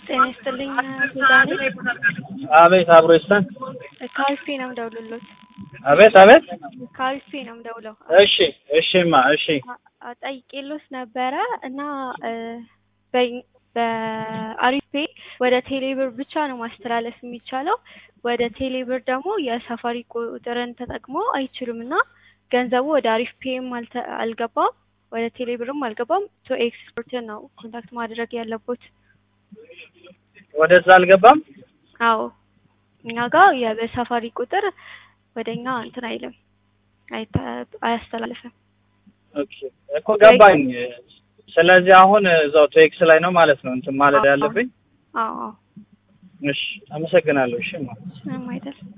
ጤና ይስጥልኝ ዛሬ አቤት አብሮ ይስጠን። ከአሪፍ ነው የምደውልልዎት። አቤት አቤት። ከአሪፍ ነው የምደውለው። እሺ እሺማ እሺ አ- ጠይቄልዎት ነበረ እና እ፣ በ- በአሪፍ ፔ ወደ ቴሌብር ብቻ ነው ማስተላለፍ የሚቻለው። ወደ ቴሌብር ደግሞ የሳፋሪ ቁጥርን ተጠቅሞ አይችሉም እና ገንዘቡ ወደ አሪፍ ፔም አልተ- አልገባም ወደ ቴሌብርም አልገባም። ቶ ኤክስፖርትን ነው ኮንታክት ማድረግ ያለቦት። ወደዛ አልገባም። አዎ እኛ ጋር የበሳፋሪ ቁጥር ወደ እኛ እንትን አይልም አይተ- አያስተላልፍም። ኦኬ እኮ ገባኝ። ስለዚህ አሁን እዛው ቴክስ ላይ ነው ማለት ነው እንትን ማለት ያለብኝ። አዎ አዎ እሺ አመሰግናለሁ። እሺ ማ ምንም አይደል።